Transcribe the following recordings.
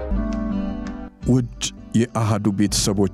ውድ የአሃዱ ቤተሰቦች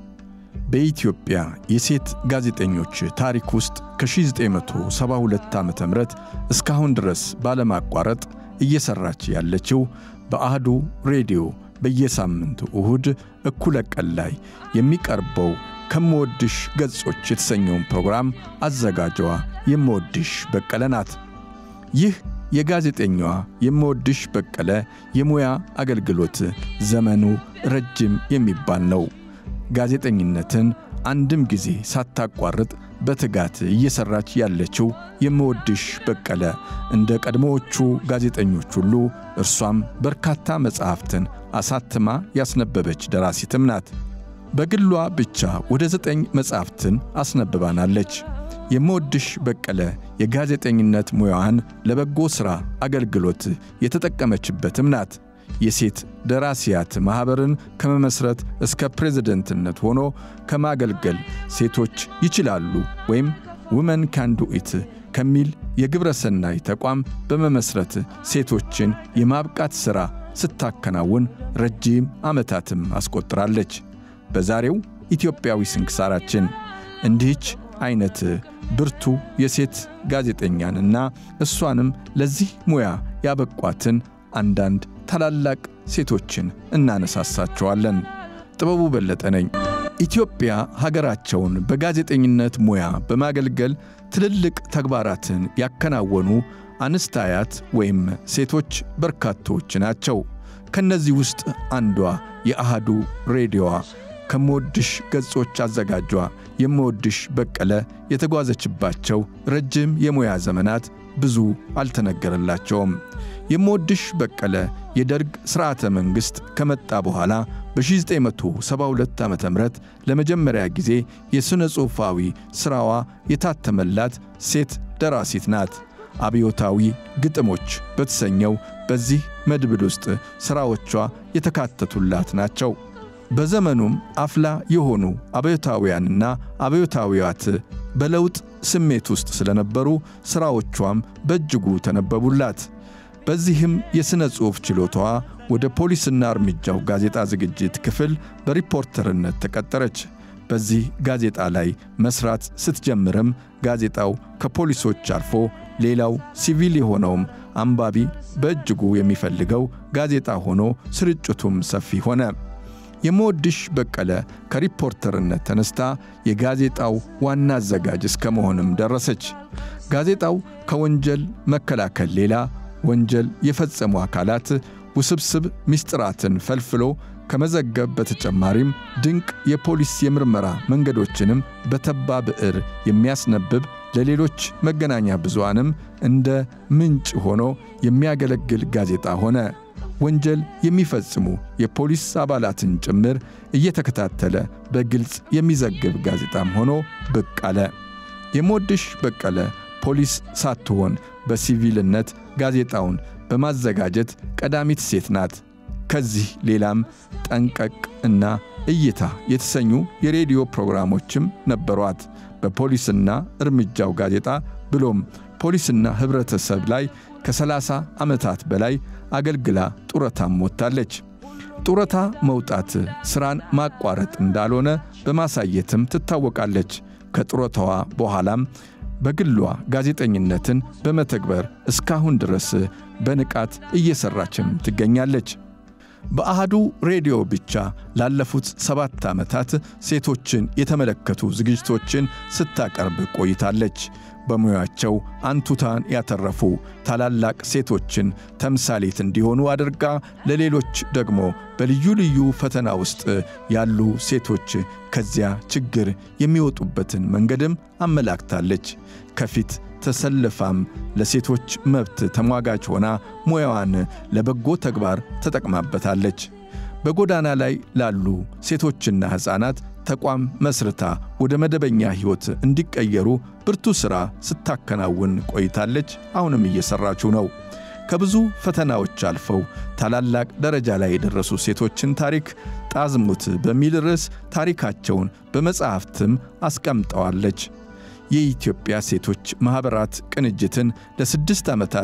በኢትዮጵያ የሴት ጋዜጠኞች ታሪክ ውስጥ ከ1972 ዓ ም እስካሁን ድረስ ባለማቋረጥ እየሠራች ያለችው በአህዱ ሬዲዮ በየሳምንቱ እሁድ እኩለ ቀን ላይ የሚቀርበው ከምወድሽ ገጾች የተሰኘውን ፕሮግራም አዘጋጇ የምወድሽ በቀለ ናት። ይህ የጋዜጠኛዋ የምወድሽ በቀለ የሙያ አገልግሎት ዘመኑ ረጅም የሚባል ነው። ጋዜጠኝነትን አንድም ጊዜ ሳታቋርጥ በትጋት እየሠራች ያለችው የምወድሽ በቀለ እንደ ቀድሞዎቹ ጋዜጠኞች ሁሉ እርሷም በርካታ መጻሕፍትን አሳትማ ያስነበበች ደራሲትም ናት። በግሏ ብቻ ወደ ዘጠኝ መጻሕፍትን አስነብባናለች። የምወድሽ በቀለ የጋዜጠኝነት ሙያዋን ለበጎ ሥራ አገልግሎት የተጠቀመችበትም ናት። የሴት ደራሲያት ማኅበርን ከመመሥረት እስከ ፕሬዝደንትነት ሆኖ ከማገልገል ሴቶች ይችላሉ ወይም ውመን ካንዱ ኢት ከሚል የግብረ ሰናይ ተቋም በመመሥረት ሴቶችን የማብቃት ሥራ ስታከናውን ረጅም ዓመታትም አስቆጥራለች። በዛሬው ኢትዮጵያዊ ስንክሳራችን እንዲህች ዐይነት ብርቱ የሴት ጋዜጠኛንና እሷንም ለዚህ ሙያ ያበቋትን አንዳንድ ታላላቅ ሴቶችን እናነሳሳቸዋለን። ጥበቡ በለጠ ነኝ። ኢትዮጵያ ሀገራቸውን በጋዜጠኝነት ሙያ በማገልገል ትልልቅ ተግባራትን ያከናወኑ አንስታያት ወይም ሴቶች በርካቶች ናቸው። ከነዚህ ውስጥ አንዷ የአሃዱ ሬዲዮዋ ከምወድሽ ገጾች አዘጋጇ የምወድሽ በቀለ የተጓዘችባቸው ረጅም የሙያ ዘመናት ብዙ አልተነገረላቸውም። የምወድሽ በቀለ የደርግ ሥርዓተ መንግሥት ከመጣ በኋላ በ1972 ዓ ም ለመጀመሪያ ጊዜ የሥነ ጽሑፋዊ ሥራዋ የታተመላት ሴት ደራሲት ናት። አብዮታዊ ግጥሞች በተሰኘው በዚህ መድብል ውስጥ ሥራዎቿ የተካተቱላት ናቸው። በዘመኑም አፍላ የሆኑ አብዮታውያንና አብዮታዊያት በለውጥ ስሜት ውስጥ ስለነበሩ ሥራዎቿም በእጅጉ ተነበቡላት። በዚህም የሥነ ጽሑፍ ችሎታዋ ወደ ፖሊስና እርምጃው ጋዜጣ ዝግጅት ክፍል በሪፖርተርነት ተቀጠረች። በዚህ ጋዜጣ ላይ መሥራት ስትጀምርም ጋዜጣው ከፖሊሶች አልፎ ሌላው ሲቪል የሆነውም አንባቢ በእጅጉ የሚፈልገው ጋዜጣ ሆኖ ስርጭቱም ሰፊ ሆነ። የምወድሽ በቀለ ከሪፖርተርነት ተነስታ የጋዜጣው ዋና አዘጋጅ እስከ መሆንም ደረሰች። ጋዜጣው ከወንጀል መከላከል ሌላ ወንጀል የፈጸሙ አካላት ውስብስብ ምስጢራትን ፈልፍሎ ከመዘገብ በተጨማሪም ድንቅ የፖሊስ የምርመራ መንገዶችንም በተባ ብዕር የሚያስነብብ ለሌሎች መገናኛ ብዙሃንም እንደ ምንጭ ሆኖ የሚያገለግል ጋዜጣ ሆነ። ወንጀል የሚፈጽሙ የፖሊስ አባላትን ጭምር እየተከታተለ በግልጽ የሚዘግብ ጋዜጣም ሆኖ ብቅ አለ። የምወድሽ በቀለ ፖሊስ ሳትሆን በሲቪልነት ጋዜጣውን በማዘጋጀት ቀዳሚት ሴት ናት። ከዚህ ሌላም ጠንቀቅ እና እይታ የተሰኙ የሬዲዮ ፕሮግራሞችም ነበሯት። በፖሊስና እርምጃው ጋዜጣ ብሎም ፖሊስና ኅብረተሰብ ላይ ከ30 ዓመታት በላይ አገልግላ ጡረታም ወጥታለች። ጡረታ መውጣት ሥራን ማቋረጥ እንዳልሆነ በማሳየትም ትታወቃለች። ከጡረታዋ በኋላም በግሏ ጋዜጠኝነትን በመተግበር እስካሁን ድረስ በንቃት እየሠራችም ትገኛለች። በአሃዱ ሬዲዮ ብቻ ላለፉት ሰባት ዓመታት ሴቶችን የተመለከቱ ዝግጅቶችን ስታቀርብ ቆይታለች። በሙያቸው አንቱታን ያተረፉ ታላላቅ ሴቶችን ተምሳሌት እንዲሆኑ አድርጋ ለሌሎች ደግሞ በልዩ ልዩ ፈተና ውስጥ ያሉ ሴቶች ከዚያ ችግር የሚወጡበትን መንገድም አመላክታለች። ከፊት ተሰልፋም ለሴቶች መብት ተሟጋች ሆና ሙያዋን ለበጎ ተግባር ተጠቅማበታለች። በጎዳና ላይ ላሉ ሴቶችና ሕፃናት ተቋም መስርታ ወደ መደበኛ ሕይወት እንዲቀየሩ ብርቱ ሥራ ስታከናውን ቆይታለች። አሁንም እየሠራችው ነው። ከብዙ ፈተናዎች አልፈው ታላላቅ ደረጃ ላይ የደረሱ ሴቶችን ታሪክ ጣዝሙት በሚል ርዕስ ታሪካቸውን በመጽሐፍትም አስቀምጠዋለች። የኢትዮጵያ ሴቶች ማኅበራት ቅንጅትን ለስድስት ዓመታት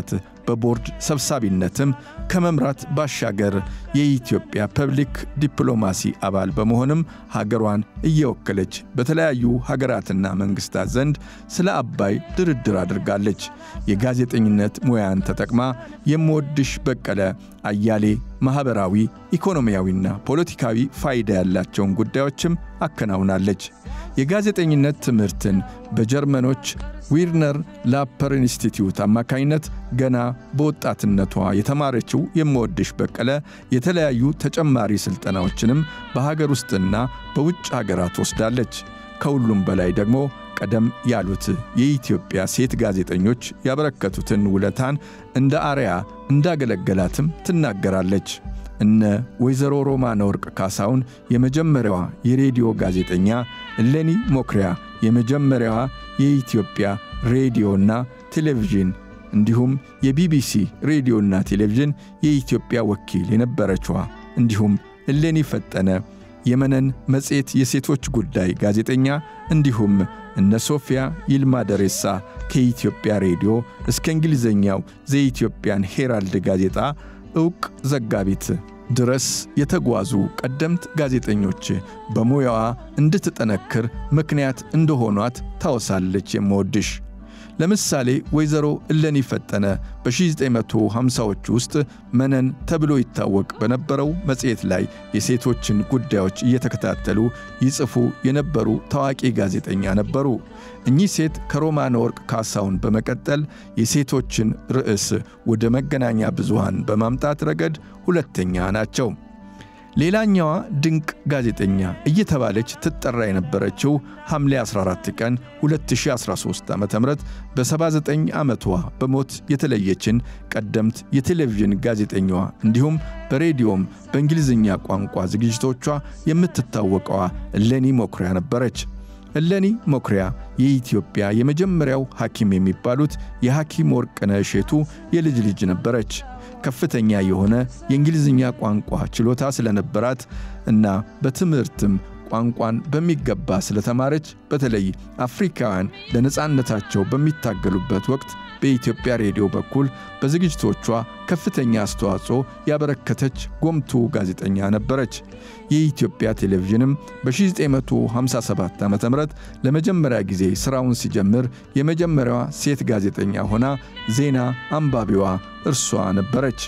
በቦርድ ሰብሳቢነትም ከመምራት ባሻገር የኢትዮጵያ ፐብሊክ ዲፕሎማሲ አባል በመሆንም ሀገሯን እየወከለች በተለያዩ ሀገራትና መንግስታት ዘንድ ስለ አባይ ድርድር አድርጋለች። የጋዜጠኝነት ሙያን ተጠቅማ የምወድሽ በቀለ አያሌ ማኅበራዊ፣ ኢኮኖሚያዊና ፖለቲካዊ ፋይዳ ያላቸውን ጉዳዮችም አከናውናለች። የጋዜጠኝነት ትምህርትን በጀርመኖች ዊርነር ላፐር ኢንስቲትዩት አማካኝነት ገና በወጣትነቷ የተማረችው የምወድሽ በቀለ የተለያዩ ተጨማሪ ሥልጠናዎችንም በሀገር ውስጥና በውጭ ሀገራት ወስዳለች። ከሁሉም በላይ ደግሞ ቀደም ያሉት የኢትዮጵያ ሴት ጋዜጠኞች ያበረከቱትን ውለታን እንደ አርያ እንዳገለገላትም ትናገራለች። እነ ወይዘሮ ሮማነ ወርቅ ካሳውን የመጀመሪያዋ የሬዲዮ ጋዜጠኛ፣ እሌኒ ሞክሪያ የመጀመሪያዋ የኢትዮጵያ ሬዲዮና ቴሌቪዥን እንዲሁም የቢቢሲ ሬዲዮና ቴሌቪዥን የኢትዮጵያ ወኪል የነበረችዋ እንዲሁም እሌኒ ፈጠነ የመነን መጽሔት የሴቶች ጉዳይ ጋዜጠኛ እንዲሁም እነ ሶፊያ ይልማ ደሬሳ ከኢትዮጵያ ሬዲዮ እስከ እንግሊዝኛው ዘኢትዮጵያን ሄራልድ ጋዜጣ ዕውቅ ዘጋቢት ድረስ የተጓዙ ቀደምት ጋዜጠኞች በሙያዋ እንድትጠነክር ምክንያት እንደሆኗት ታወሳለች። የምወድሽ ለምሳሌ ወይዘሮ እሌኒ ፈጠነ በ1950ዎቹ ውስጥ መነን ተብሎ ይታወቅ በነበረው መጽሔት ላይ የሴቶችን ጉዳዮች እየተከታተሉ ይጽፉ የነበሩ ታዋቂ ጋዜጠኛ ነበሩ። እኚህ ሴት ከሮማነ ወርቅ ካሳውን በመቀጠል የሴቶችን ርዕስ ወደ መገናኛ ብዙሃን በማምጣት ረገድ ሁለተኛ ናቸው። ሌላኛዋ ድንቅ ጋዜጠኛ እየተባለች ትጠራ የነበረችው ሐምሌ 14 ቀን 2013 ዓ ም በ79 ዓመቷ በሞት የተለየችን ቀደምት የቴሌቪዥን ጋዜጠኛዋ እንዲሁም በሬዲዮም በእንግሊዝኛ ቋንቋ ዝግጅቶቿ የምትታወቀዋ እሌኒ ሞክሪያ ነበረች። እሌኒ ሞክሪያ የኢትዮጵያ የመጀመሪያው ሐኪም የሚባሉት የሐኪም ወርቅነህ እሼቱ የልጅ ልጅ ነበረች። ከፍተኛ የሆነ የእንግሊዝኛ ቋንቋ ችሎታ ስለነበራት እና በትምህርትም ቋንቋን በሚገባ ስለተማረች በተለይ አፍሪካውያን ለነፃነታቸው በሚታገሉበት ወቅት በኢትዮጵያ ሬዲዮ በኩል በዝግጅቶቿ ከፍተኛ አስተዋጽኦ ያበረከተች ጎምቱ ጋዜጠኛ ነበረች። የኢትዮጵያ ቴሌቪዥንም በ1957 ዓ ም ለመጀመሪያ ጊዜ ሥራውን ሲጀምር የመጀመሪያዋ ሴት ጋዜጠኛ ሆና ዜና አንባቢዋ እርሷ ነበረች።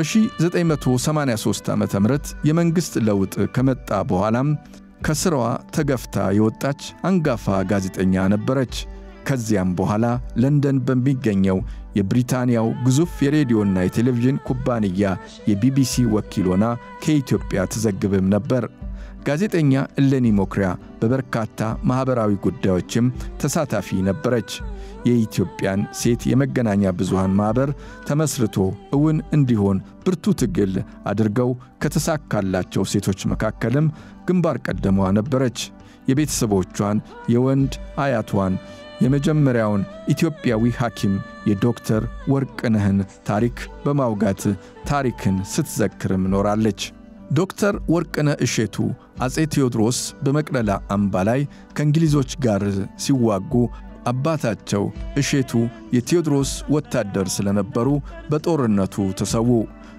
በ1983 ዓ ም የመንግሥት ለውጥ ከመጣ በኋላም ከሥራዋ ተገፍታ የወጣች አንጋፋ ጋዜጠኛ ነበረች። ከዚያም በኋላ ለንደን በሚገኘው የብሪታንያው ግዙፍ የሬዲዮና የቴሌቪዥን ኩባንያ የቢቢሲ ወኪል ሆና ከኢትዮጵያ ትዘግብም ነበር። ጋዜጠኛ እሌኒ ሞክሪያ በበርካታ ማኅበራዊ ጉዳዮችም ተሳታፊ ነበረች። የኢትዮጵያን ሴት የመገናኛ ብዙሃን ማኅበር ተመስርቶ እውን እንዲሆን ብርቱ ትግል አድርገው ከተሳካላቸው ሴቶች መካከልም ግንባር ቀደሟ ነበረች። የቤተሰቦቿን የወንድ አያቷን የመጀመሪያውን ኢትዮጵያዊ ሐኪም የዶክተር ወርቅነህን ታሪክ በማውጋት ታሪክን ስትዘክርም ኖራለች። ዶክተር ወርቅነህ እሼቱ አፄ ቴዎድሮስ በመቅደላ አምባ ላይ ከእንግሊዞች ጋር ሲዋጉ አባታቸው እሼቱ የቴዎድሮስ ወታደር ስለነበሩ በጦርነቱ ተሰዉ።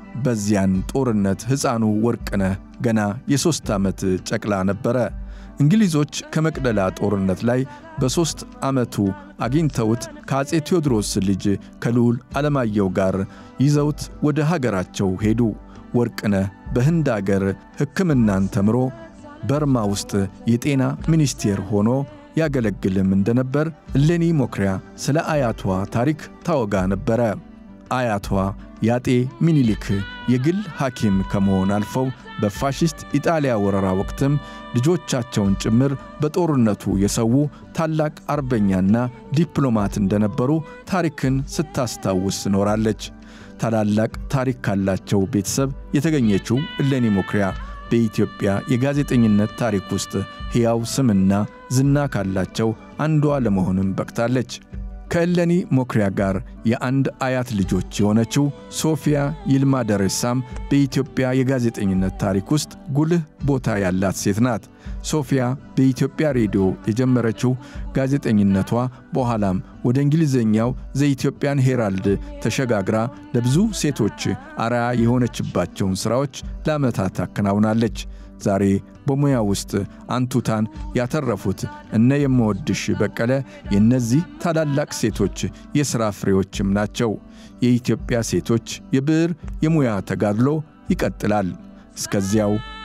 በዚያን ጦርነት ሕፃኑ ወርቅነህ ገና የሦስት ዓመት ጨቅላ ነበረ። እንግሊዞች ከመቅደላ ጦርነት ላይ በሦስት ዓመቱ አግኝተውት ከአፄ ቴዎድሮስ ልጅ ከልዑል ዓለማየሁ ጋር ይዘውት ወደ ሀገራቸው ሄዱ። ወርቅነህ በህንድ አገር ሕክምናን ተምሮ በርማ ውስጥ የጤና ሚኒስቴር ሆኖ ያገለግልም እንደነበር እሌኒ ሞክሪያ ስለ አያቷ ታሪክ ታወጋ ነበረ። አያቷ የአጤ ሚኒሊክ የግል ሐኪም ከመሆን አልፈው በፋሽስት ኢጣሊያ ወረራ ወቅትም ልጆቻቸውን ጭምር በጦርነቱ የሰዉ ታላቅ አርበኛና ዲፕሎማት እንደነበሩ ታሪክን ስታስታውስ ኖራለች። ታላላቅ ታሪክ ካላቸው ቤተሰብ የተገኘችው እሌኒ ሞክሪያ በኢትዮጵያ የጋዜጠኝነት ታሪክ ውስጥ ሕያው ስምና ዝና ካላቸው አንዷ ለመሆንም በቅታለች። ከእሌኒ ሞክሪያ ጋር የአንድ አያት ልጆች የሆነችው ሶፊያ ይልማ ደሬሳም በኢትዮጵያ የጋዜጠኝነት ታሪክ ውስጥ ጉልህ ቦታ ያላት ሴት ናት። ሶፊያ በኢትዮጵያ ሬዲዮ የጀመረችው ጋዜጠኝነቷ በኋላም ወደ እንግሊዝኛው ዘኢትዮጵያን ሄራልድ ተሸጋግራ ለብዙ ሴቶች አርያ የሆነችባቸውን ሥራዎች ለዓመታት አከናውናለች። ዛሬ በሙያ ውስጥ አንቱታን ያተረፉት እነ የምወድሽ በቀለ የእነዚህ ታላላቅ ሴቶች የሥራ ፍሬዎችም ናቸው። የኢትዮጵያ ሴቶች የብዕር የሙያ ተጋድሎ ይቀጥላል። እስከዚያው